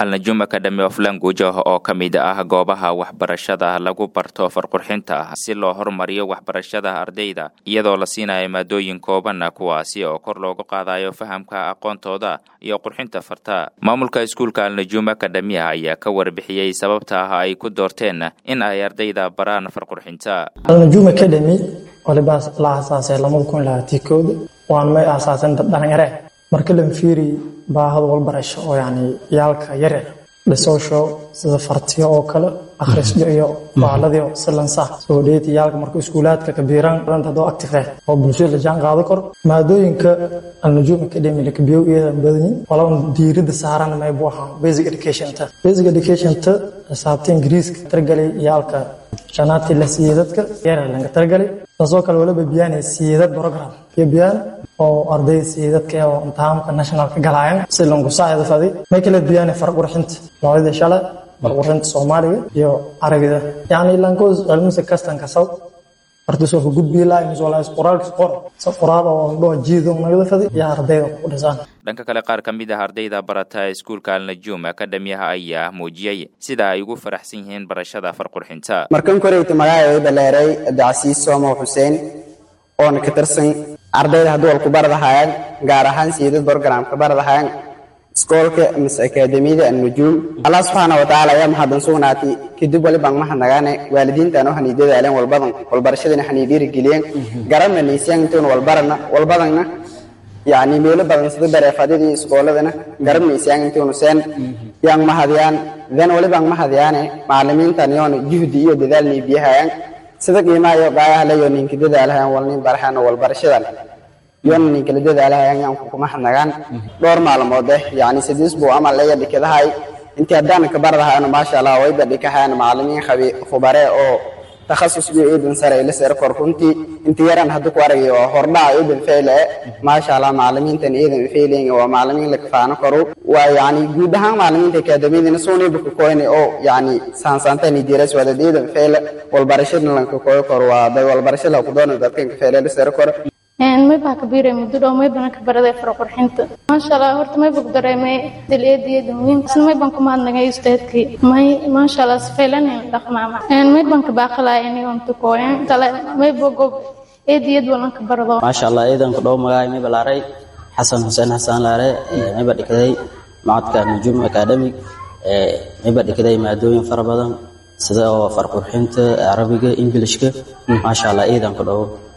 alnajum academy of language oo ka mid ah goobaha waxbarashada lagu barto farqurxinta si loo horumariyo waxbarashada ardayda iyadoo la siinayo maadooyin kooban kuwaasi oo kor loogu qaadayo fahamka aqoontooda iyo qurxinta farta maamulka iskuulka alnajum academia ayaa ka warbixiyey sababta ah ay ku doorteen in ay ardayda baraan farqurxinta alnajum academy waliba la aasaasay labada kun labaatan kooda waan may aasaasan dad dhalinyare marka la fiiri baahada walbarasho oo yani yaalka yaryar dhisoosho sida fartiyo oo kale akhrisyo iyo baaladii silansa soo dheeti yaalka marka iskuulaadka kabiiraan hadoo active ah oo bulshada la jaan qaado karo maadooyinka alnajum academy la kabiyow iyadan badanyin walaban diirada saaran may buu ahaa basic educationta basic educationta xisaabta ingiriiska targalay yaalka shanaadkii la siiyey dadka yaryar laga targalay taasoo kale waliba biyaanay siidad program iyo biyaan oo ardayda siidadka oo imtixaamka nationalka galaayan si langu saacida fadi may kala biyaanay farq qurxinta noocyada shalay farq qurxinta soomaaliga iyo carabida yacni lankoos cilmisa kastanka saw ardaysoo ka gudbii lahay mis walaa qoraalkis qor sa qoraal oo ndhoo jiido nagada fadi iyo ardayda ku dhisaan dhanka kale qaar ka mid ah ardayda barata iskuulka alnajum akademiyaha ayaa muujiyey sida ay ugu faraxsan yihiin barashada farqurxinta markan koreyta magacayda dhaleeray abdicasiis soomow xuseen oona ka tirsan ardayda hadduu walku baradahayaan gaar ahaan siidad borogramka baradahayaan iskoolka mise akaademiyada annujuum allah subxaana watacaala ayaa maxadan sugnaatay kadib walibaan mahadnagaane waalidiintaan u hanii dadaaleen walbadan walbarashadana hanii dhiirigeliyeen garabna niisiyaan intuun walbarana walbadanna yacni meelo badan sida bareefadidii iskooladana garab niisiyaan intuunu seen yaan mahadiyaan then walibaan mahadiyaane macalimiintan yoona juhdi iyo dadaalnii biyahayaan sida qiimaha iyo qaayaha leyo ninka dadaalahayaan walnin barahaan walbarashadan yoona ninkala dadaalahayaan yaan kuma hadnagaan dhowr maalmood eh yacni sidiis buu amal leya dhikadahay intii haddaan ka baradahaano maasha allah wayba dhikahayan macalimiin khabi khubare oo takhasus iyo iidan sare ila sare kor runtii inta yaran hadda ku aragay waa hordhaca iidan feyle maasha allah macalimiintan iidan feyleyn waa macalimiin la kafaano karo waa yacni guud ahaan macalimiinta akaademiyadana sooniba ka koyne oo yacni saansaantani diras waa dad iidan feyle walbarashada lanka koyo karo waa dad walbarashada ku doona dadkan ka feyle la sare koro maybaa ka biiray muddo dhow maybana ka baraday farqurxinta maasha allah horta mayba ku dareemay daleediyada muhiim isna maybaan ku mahadnagay ustaadkii may maasha allah sifaylanin dhaqmaama maybaan ka baaqalaya inigoon tukooyan tale mayba gob eediyad walan ka barado maasha allah eedan ku dhow magaay mayba laaray xasan xuseen xasaan laare mayba dhikaday macadka nujum academic mayba dhikaday maadooyin fara badan sida oo farqurxinta carabiga ingilishka maasha allah eedan ku dhow